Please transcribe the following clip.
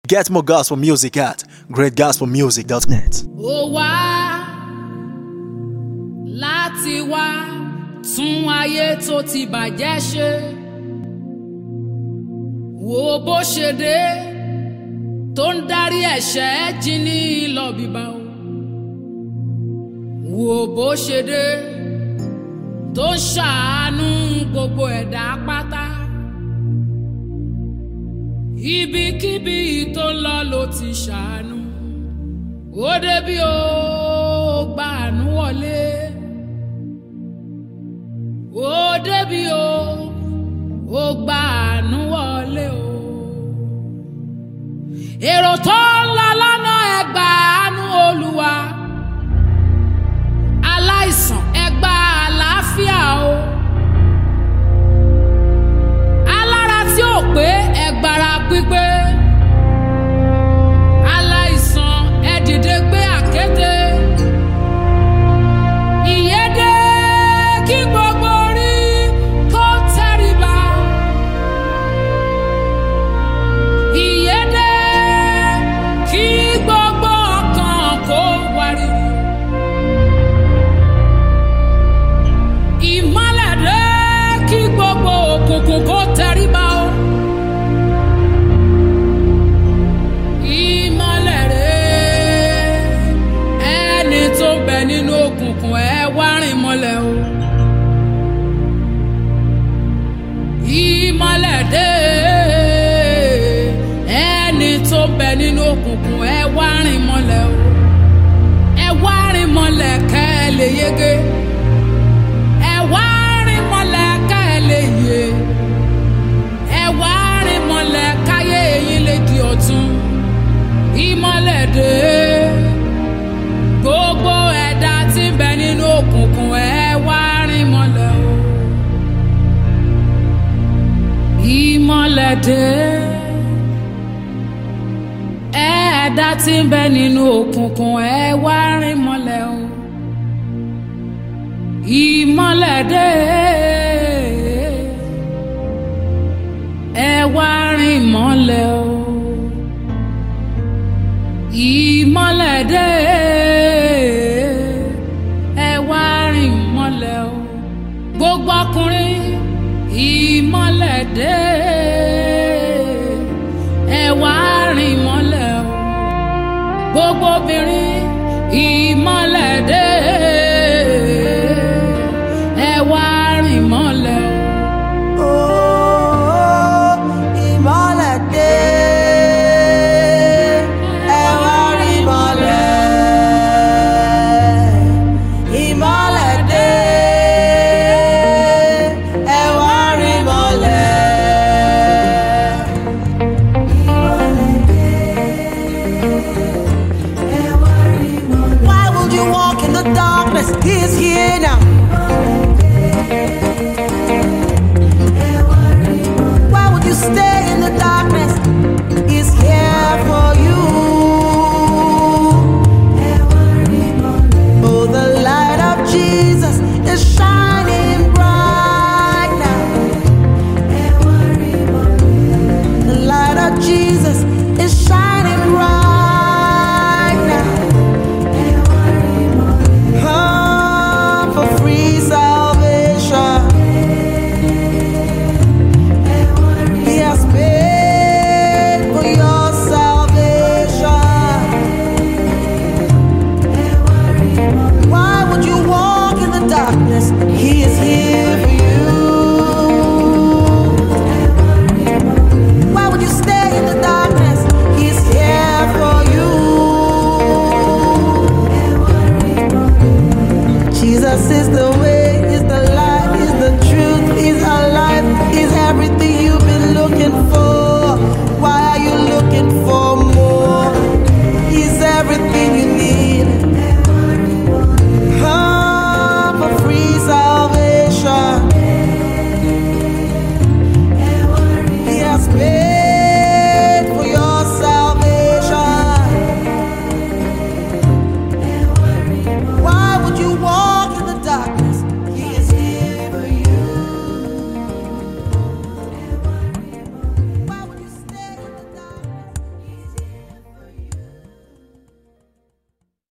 Get more gospel music at greatgospelmusic.net. ó wá láti wá tún ayé tó ti bàjẹ́ ṣe wo bó ṣe dé tó ń darí ẹ̀ṣẹ̀ jí ní lọ bíbá o wo bó ṣe dé tó ń ṣàánú gbogbo ẹ̀dá pátá ibikíbi tó ń lọ ló ti ṣàánú ó débi ó gbàánú wọlé ó débi ó ó gbàánú wọlé o èrò tó ń lọ lọ́nà ẹgbàánú olúwa aláìsàn ẹgbà àlàáfíà o alára tí ò pé ẹgbàrá pípé aláìsàn ẹ dìde gbé àkéte ìyédè kí gbogbo orí kó tẹríba ìyédè kí gbogbo ọkàn kó wariwo ìmọ́lẹ̀ dé kí gbogbo òkùnkùn kó tẹríba o. ìmọ́lẹ̀ rẹ̀ ẹni tó ń bẹ nínú òkùnkùn ẹ wá rìn mọ́lẹ̀ o. ìmọ́lẹ̀ dé ẹni tó ń bẹ nínú òkùnkùn ẹ wá rìn mọ́lẹ̀ o. ẹ wá rìn mọ́lẹ̀ kẹ́ ẹ lè yege. ẹ wá rìn mọ́lẹ̀ kẹ́ ẹ lè yè. ẹ wá rìn mọ́lẹ̀ káyé yín lè di ọ̀tun ìmọ̀lẹ̀ dé gbogbo ẹ̀dá tí ń bẹ nínú òkùnkùn ẹ wá rìn mọ́lẹ̀ o ìmọ̀lẹ̀ dé ẹ̀dá tí ń bẹ nínú òkùnkùn ẹ wá rìn mọ́lẹ̀ o ìmọ̀lẹ̀ dé ẹ wá rìn mọ́lẹ̀ o ìmọ́lẹ̀ dé ẹ wá rìn mọ́lẹ̀ o gbogbo ọkùnrin ìmọ́lẹ̀ dé ẹ wá rìn mọ́lẹ̀ o gbogbo obìnrin ìmọ́lẹ̀.